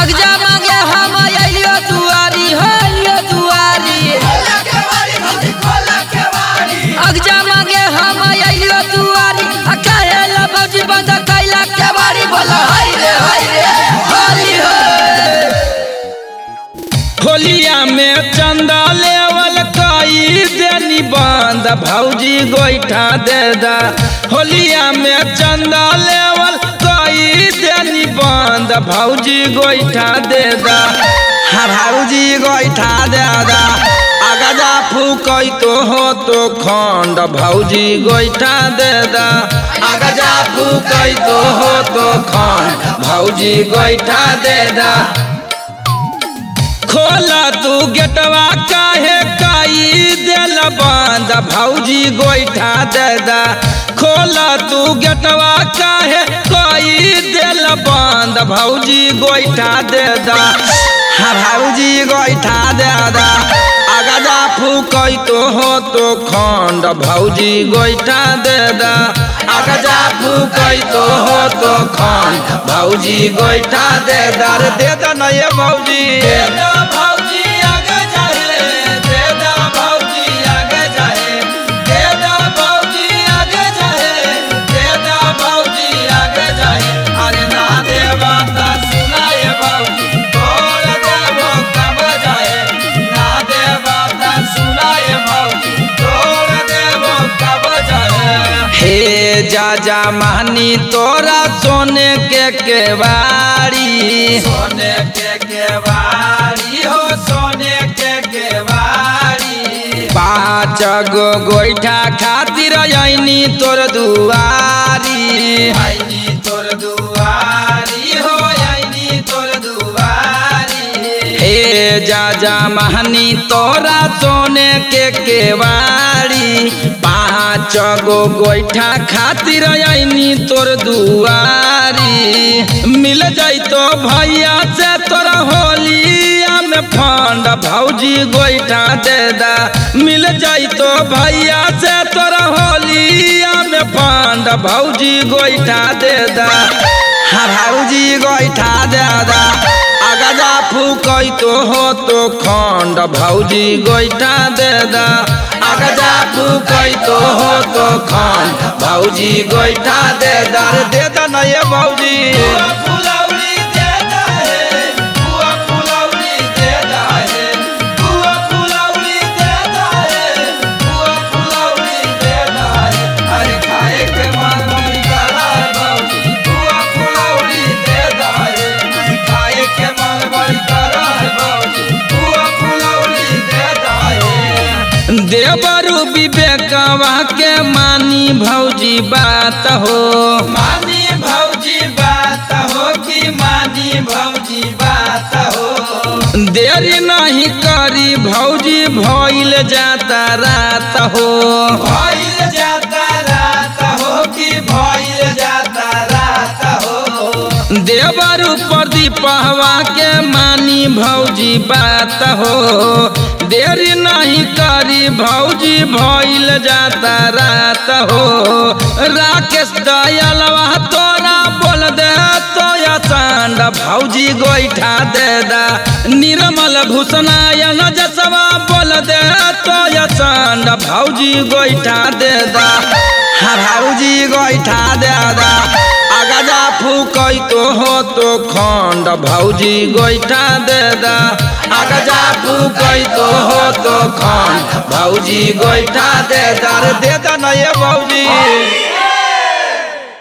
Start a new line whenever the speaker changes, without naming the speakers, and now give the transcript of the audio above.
अगजा मांगे हम अइयो दुआरी हो अइयो दुआरी अगजा मांगे हम अइयो दुआरी आ काहे ला भौजी बंद कैला के बारी बोला हाय रे हाय रे होली हो
होलिया में चंदा लेवल कई देनी बंद भौजी गोईठा दे दा होलिया में चंदा लेवल कई देनी बंद भौजी गोईठा दे दा हाँ भौजी गोईठा दे दा अगजा फूकई तो हो तो खंड भौजी गोईठा दे दा अगजा फूकई तो हो तो खंड भौजी गोईठा दे दा खोला तू गेटवा काहे काई दिल बंद भौजी गोईठा दे दा खोला तू गेटवा काहे काई दिल बंद भौजी गोईठा दे दा हाँ भौजी गोईठा दे दा अगजा फूकई तो हो तो खंड भौजी गोईठा दे दा अगजा फूकई तो हो तो खंड भौजी गोईठा दे दा रे दे दा ना ये भौजी दे दा भौजी आगे जाए दे दा भौजी आगे जाए दे दा भौजी आगे जाए दे दा भौजी आगे जाए अरे ना दे बात सुनाए भौजी तोड़ देबो कब जाए ना दे बात सुनाए भौजी तोड़ देबो कब जाए हे जा जा मानी तोरा सोने के केवाड़ी सोने के केवाड़ी हो सोने के केवाड़ी पाँच गो गोईठा खातिर आईनी तोर दुआरी आईनी तोर दुआरी हो आईनी तोर दुआरी हे जा जा महनी तोरा सोने के केवाड़ी पाँच गो गोईठा खातिर आईनी तोर दुआरी मिल जाइतो भैया से तोरा होलिया में फंड भौजी गोईठा दे दा मिल जाइतो भैया से तोरा होलिया में फंड भौजी गोईठा दे दा हाँ भौजी गोईठा दे दा अगजा फूकई तो हो तो खंड भौजी गोईठा दे दा अगजा फूकई तो हो तो खंड भौजी गोईठा दे दा रे दे दा ना ये भौजी फुलौरी दे दा है बुआ फुलौरी दे दा है बुआ फुलौरी दे दा है बुआ फुलौरी दे दा है अरे खाए के मन बड़ी करा है भौजी बुआ फुलौरी दे दा है अरे खाए के मन बड़ी करा है भौजी बुआ फुलौरी दे दा है देवरु विवेकवा के मानी भौजी बात हो मानी भौजी बात हो कि मानी भौजी बात हो देरी नहीं करी भौजी भइल जाता रात हो भइल जाता रात हो कि भइल जाता रात हो देवरु प्रदीप हवा के मानी भौजी बात हो देरी नहीं करी भौजी भइल जाता रात हो राकेश दयालवा तोरा बोल दे तो सांड भौजी गोईठा दे दा निर्मल भूषणायन जसवा बोल दे तो सांड भौजी गोईठा दे दा हाँ भौजी गोईठा दे दा अगजा फूकई तो हो तो खंड भौजी गोईठा दे दा अगजा फूकई तो हो तो खंड भौजी गोईठा दे दा रे दे दा ना ये भौजी